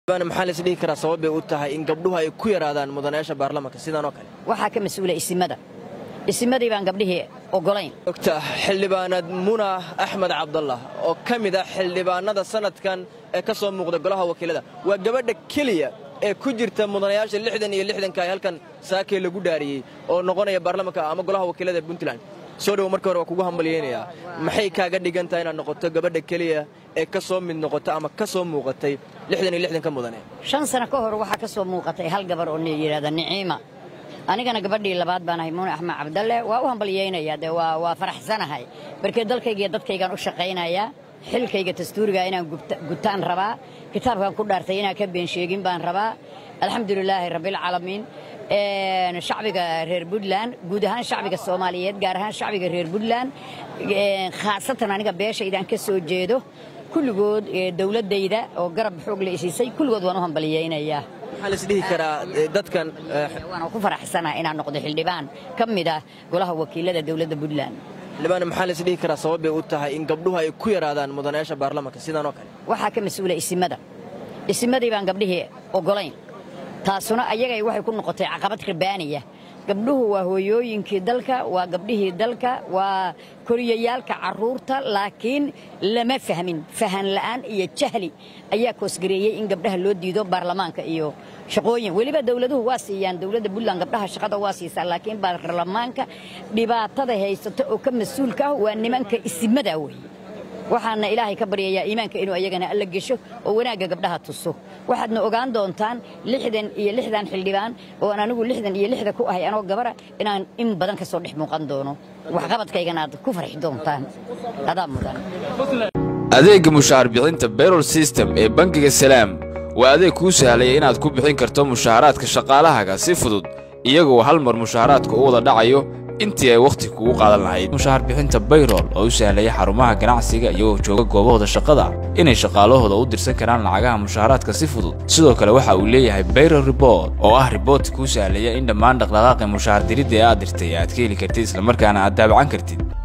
maxaa lais dhihi karaa sabab bay u tahay in gabdhuhu ay ku yaraadaan mudanayaasha baarlamanka sidan oo kale waxaa ka mas-uula isimada isimadii baan gabdhihii ogolayn ogta xildhibaanad muna axmed cabdallah oo ka mid ah xildhibaanada sanadkan ee ka soo muuqda golaha wakiilada waa gabadha keliya ee ku jirta mudanayaasha lixdan iyo lixdanka ay halkan saakee lagu dhaariyey oo noqonaya baarlamanka ama golaha wakiilada ee puntland soo dhowo marka hore waa kugu hambalyaynayaa maxay kaaga dhigan tahay inaad noqoto gabadha keliya ee ka soo mid noqota ama ka soo muuqatay lixdan iyo lixdanka mudane shan sano ka hor waxaa ka soo muuqatay hal gabar oo yidhahda niciima anigana gabadhii labaad baan ahay muune axmed cabdalle waa u hambalyaynayaa dee waa faraxsanahay markee dalkayga iyo dadkaygaan u shaqaynayaa xilkayga dastuuriga inaan gutaan rabaa kitaabkan ku dhaartay inaan ka been sheegin baan rabaa alxamdulilaahi rabbilcaalamiin shacbiga reer puntland guud ahaan shacbiga soomaaliyeed gaar ahaan shacbiga reer puntland khaasatan aniga beeshaydaan ka soo jeedo kulligood dowladdayda oo garab xoog la isiisay kulligood waan u hambalyaynayaa maxaa lais dhihi karaa dadkan waana ku faraxsanaha inaan noqdo xildhibaan ka mid ah golaha wakiilada dowladda puntland xildhibaan maxaa lais dhihi karaa sabab bay u tahay in gabdhuhu ay ku yaraadaan mudanayaasha baarlamanka sidan oo kale waxaa ka mas-uula isimada isimadii baan gabdhihii ogolayn taasuna ayagay waxay ku noqotay caqabad rabaaniya gabdhuhu waa hooyooyinkii dalka waa gabdhihii dalka waa koriyayaalka carruurta laakiin lama fahmin fahan la'aan iyo jahli ayaa koosgareeyey in gabdhaha loo diido baarlamaanka iyo shaqooyin weliba dowladuhu waa siiyaan dowladda puntland gabdhaha shaqada waa siisaa laakiin baarlamaanka dhibaatada haysata oo ka mas-uulka ah waa nimanka isimada weeye waxaana ilaahay ka baryayaa iimaanka inuu ayagana alla gesho oo wanaagga gabdhaha tuso waxaadna ogaan doontaan lixdan iyo lixdan xildhibaan ooan anigu lixdan iyo lixda ku ahay anoo gabara inaan in badan ka soo dhex muuqan doono waxqabadkaygana aad ku farxi doontaan adaa mudan adeegga mushaar bixinta bayrol system ee bangiga salaam waa adeeg kuu sahlaya inaad ku bixin karto mushaaraadka shaqaalahaaga si fudud iyagoo hal mar mushaaraadka u wada dhacayo intii ay wakhti kugu qaadan lahayd mushaar bixinta bayrol oo u sahlaya xarumaha ganacsiga iyagoo jooga goobahooda shaqada inay shaqaalahooda u dirsan karaan lacagaha mushaaraadka si fudud sidoo kale waxa uu leeyahay bayrol rebort oo ah riboortka kuu sahlaya in dhammaan dhaqdhaqaaqi mushaar diridda ee aad dirtay aad ka heli kartid islamarkaana aad daabacan kartid